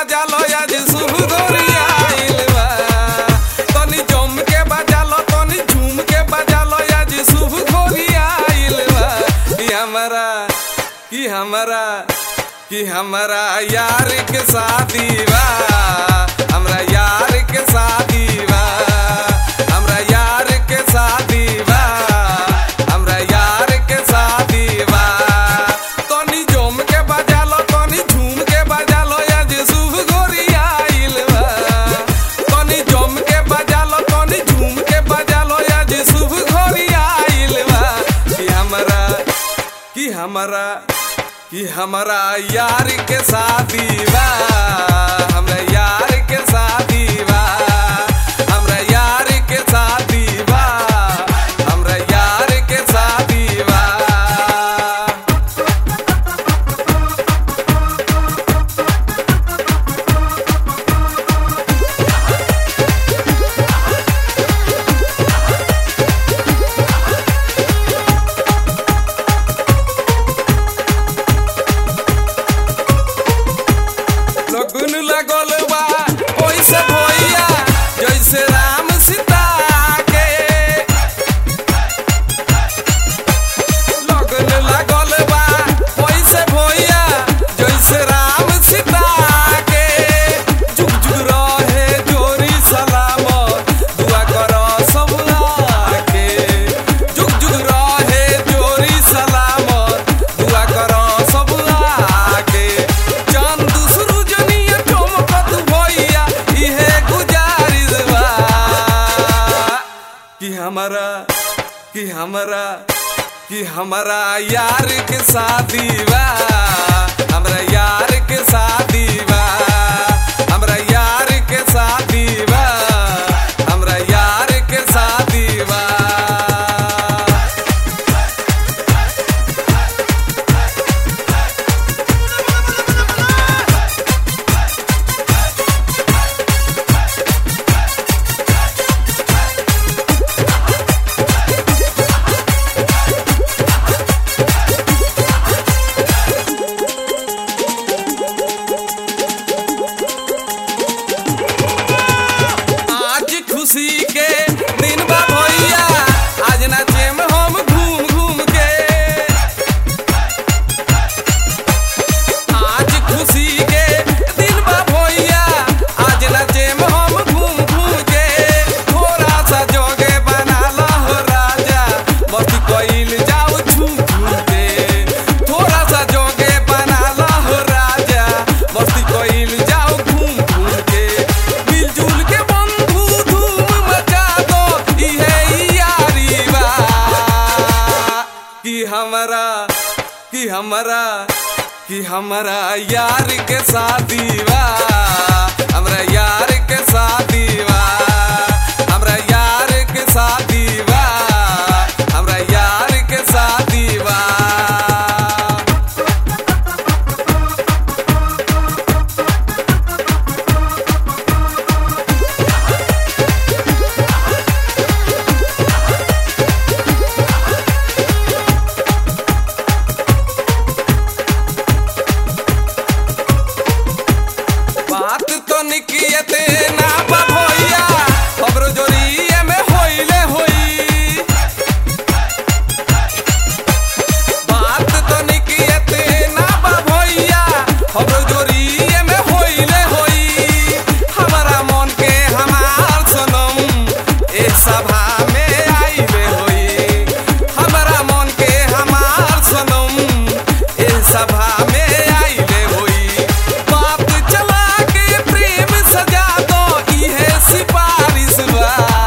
बजा लो आज शुभ गोरिया आइल बा तनी जम के बजा लो तनी झूम के बजा लो आज शुभ गोरिया आइल बा कि हमारा कि हमारा कि हमारा यार के शादी बा हमरा यार के शादी बा हमरा यार के शादी बा हमरा यार के शादी बा तनी जम के बजा लो तनी झूम के बजा लो आज शुभ गोरिया आइल बा तनी जम के बजा लो तनी झूम के बजा लो आज शुभ गोरिया आइल बा कि हमरा कि हमरा कि हमरा यार के शादी बा हमरा यार के शादी बा हमरा यार के शादी बा हमरा यार के शादी बा लगुन लगल बा ओइसे भैया जैसे राम सीता के लगन लगल बा ओइसे भैया जैसे राम सीता के जुग जुग रहे जोरी सलामत दुआ कर सब के जुग जुग रहे जोरी सलामत दुआ कर सब के चांद सुरुजनिया चमकत भैया इहे गुजारिश बा कि हमारा कि हमारा कि हमारा यार के शादी बा हमरा यार के शादी बा हमरा यार के शादी बा हमरा यार के शादी बा आज खुशी के दिन बा भैया आज नाचे में हम घूम घूम के आज खुशी के दिन बा भैया आज नाचे में हम घूम घूम के थोड़ा सा जोगे बना लो हो राजा मस्ती कोइल जाओ झूम झूम के थोड़ा सा जोगे बना लो हो राजा मस्ती कोइल जाओ घूम घूम के मिलजुल के बंधु धूम मचा दो इहे यारी बा कि हमरा कि हमरा कि हमरा यार के शादी बा हमरा यार के शादी बा हमरा यार के शादी बा हमरा यार के शादी बा बात तो निकियते ना बा भैया खबरो जोरिए में होइले होई बात तो निकियते ना बा भैया खबरो जोरिए में होइले होई हमारा मन के हमार सनम ए सभा में आइले होई हमारा मन के हमार सनम ए सभा में आइले होई बात चला के प्रेम सजा दो इहे सिफारिश बा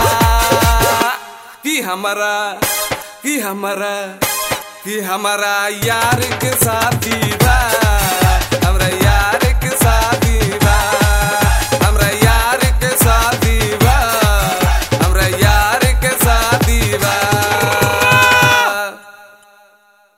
कि हमारा कि हमारा कि हमारा यार के साथी बा